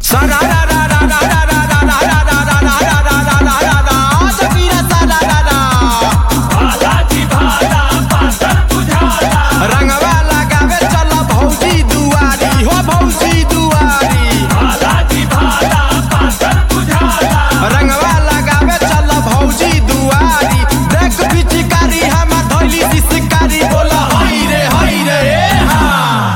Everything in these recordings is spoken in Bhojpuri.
रंगवा लगावे चल भौजी दुआरी हो भौजी दुआरी रंगवा लगावे चल भौजी दुआरी देख पिचकारी हम धैली शिकारी बोल हई रे हई रे ए हा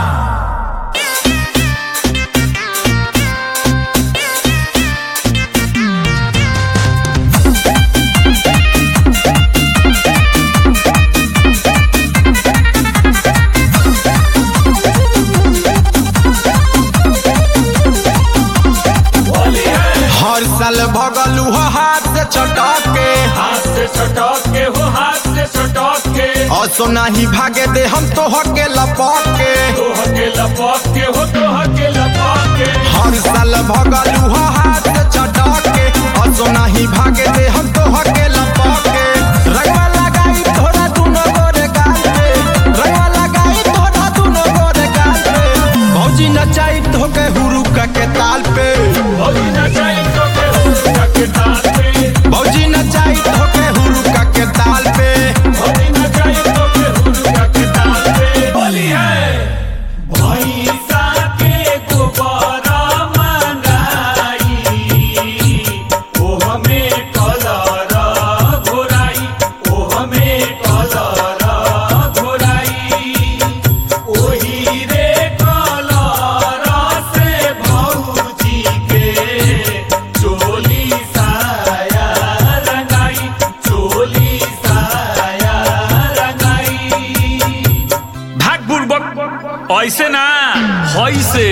हर साल भगलू हो हाथ से छटक के हाथ से छटक के हो हाथ से छटक के असो नाही भागे दे हम तो हके लपक के तोह के लपक के हो तोह के लपक के हर साल भगलू हो हाथ से छटक के असो नाही भागे दे हम तो हके लपक के रंगवा लगाई थोड़ा दुनो गोरे गाल पे रंगवा लगाई थोड़ा दुनो गोरे गाल पे भौजी नचाई तो के हुरुका के ताल पे भौजी नचाई तो के हुरुका के ताल पे भौजी नचाई तो के हुरुका के ताल पे भौजी नचाई तो के हुरुका के ताल पे बोली है भैंसा के गोबरा मंगाई ओ हमें कलर घोराई ओ हमें कलर घोराई ओही रे कलर से भौजी के चोली साया रंगाई चोली साया रंगाई भाग बुड़बक ऐसे ना हई से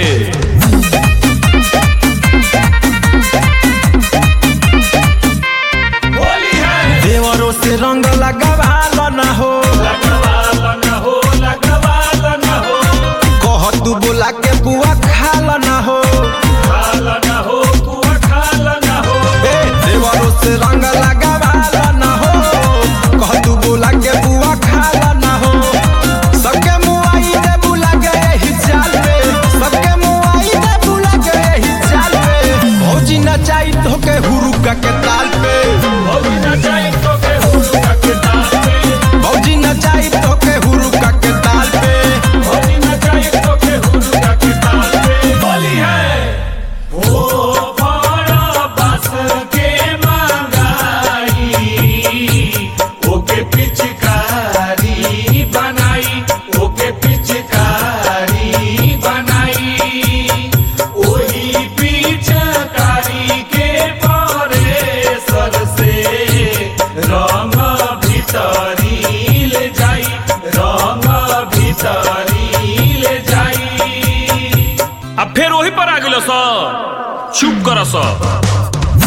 होली है देवरों से रंग लगावाल न हो लगवाल न हो लगवाल न हो कह तू बोला के बुआ खाल न हो खाल न हो कुआ खाल न हो ए देवरों से रंग लगावाल न हो कह तू बोला के बुआ खाल न हो सबके मुआई दे बुला के यही चाल पे सबके मुआई दे बुला के यही चाल पे भौजी नचाई तो के हुरुका के ताल पे भौजी नचाई तो के हुरुका के ताल पे भौजी नचाई तो के हुरुका के ताल पे भौजी नचाई तो के हुरुका के ताल पे होली है ओ बड़ा बस के मंगाई ओके पिचकारी बनाई ओके पिचकारी बनाई ओही पिचकारी के परे सर से रंग भीतरी ले जाई रंग भीतरी ले जाई अब फिर वही पर आ गेलो स चुप कर स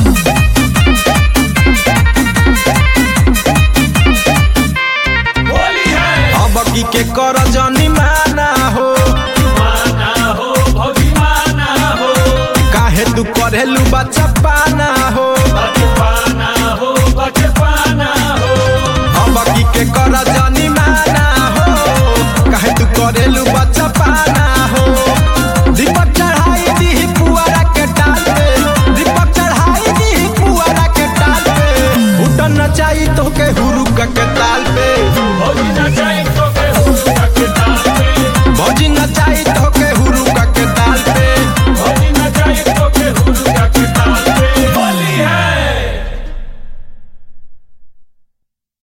होली है अब की के कर जनी माना हो माना हो भौजी माना हो काहे तू करेलू बच्चा पाना